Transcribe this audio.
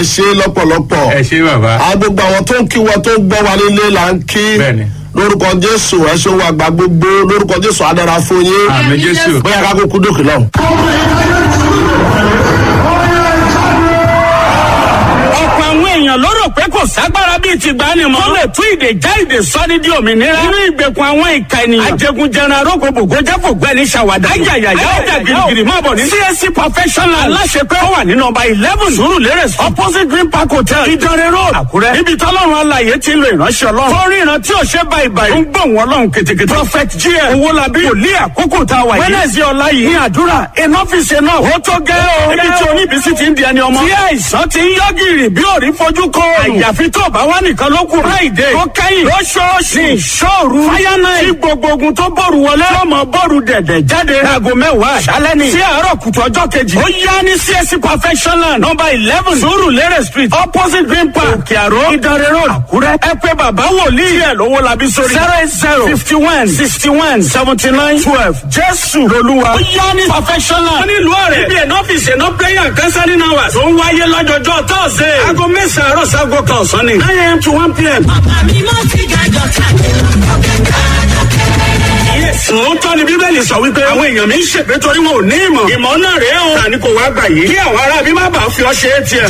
ẹ ṣe lọ́pọ̀lọpọ̀ ẹ ṣe bàbá. a gbogbo àwọn tó ń kí wa tó ń gbọ́ wa nílé là ń kí Bẹ́ẹ̀ni. lórúkọ jésù ẹ ṣe wa gba gbogbo lórúkọ jésù adára fún yín àmì jésù. bóyá ká kúkú dókè lọ. ọ̀pọ̀ àwọn èèyàn ló rò pé kò ságbára bíi ti gbani mọ́. tó lè tún ìdè já ìdè sọ́ni di òmìnira. nínú ìgbèkùn àwọn ìka ènìyàn. ajẹgunjẹran arógbòbògò jẹ́ kò gbẹ́ni ṣàwádà. ayayaya ọjà girigiri máa bọ̀ ní. csc professional aláṣepẹ́ ó wà ní nọmba eleven sùúrùlérè opposite green park hotel ìdánrẹ́ road àkúrẹ́. níbi tọ́lọ́run alàyè ti ń lo ìránṣẹ́ ọlọ́run. fọ́nrín ìran tí ò ṣe báyìí báyìí. ń gbọ̀n wọn lọ́hùn kètèkètè. prophet gm owólabí wòlíì àkókò tá a wà yìí. wednesday ọ̀la yìí ní àdúrà enough is enough. ó tó gẹ́ o. ibi tí oníbísí ti ń di ẹni ọmọ. tí àìsàn ti ń yọ gìrì bí òrí fojú kọ. àyàfi tó bá wà nìkan ló kù. friday tó kẹ́yìn lóṣooṣù ní ìṣòru. fáyánà tí gbogbo ogun tó bọ̀rù wọlé. lọ́mọ bọ̀rù dẹ̀dẹ̀ jáde. aago mẹ́wàá àṣálẹ́ ni. sí àárọ̀ kùtù ọjọ́ kejì. ó yá ní csc professional number eleven sùúrù lérè street opposite green park òkè àró ìdánrẹ́ road àkúrẹ́. ẹ pé bàbá wòlíì ẹ̀ lówó labí sórí. zero eight zero fifty one sixty one seventy nine twelve jésù lolúwa. ó yá ní professional. wọ́n ní ìlú ọ̀rẹ́. ibi ẹ̀nà ọ́fíìsì ẹ̀nà prayer kẹsàn-án náà wà. tó ń wáyé lọ́jọ́jọ́ tọ́sẹ̀. aago mẹ́sàn-án àárọ̀ sago kan ọ̀sán ni. nine am to one pm. Àmì mọ́ ti gàjọ Òótọ́ ni Bíbélì sọ wípé àwọn èèyàn mi ń ṣègbè torí wọn ò ní ìmọ̀. Ìmọ̀ náà rèé o. Tani kò wá gbà yìí. Kí àwọn ará bí má bàa fi ọ ṣe é tiẹ̀.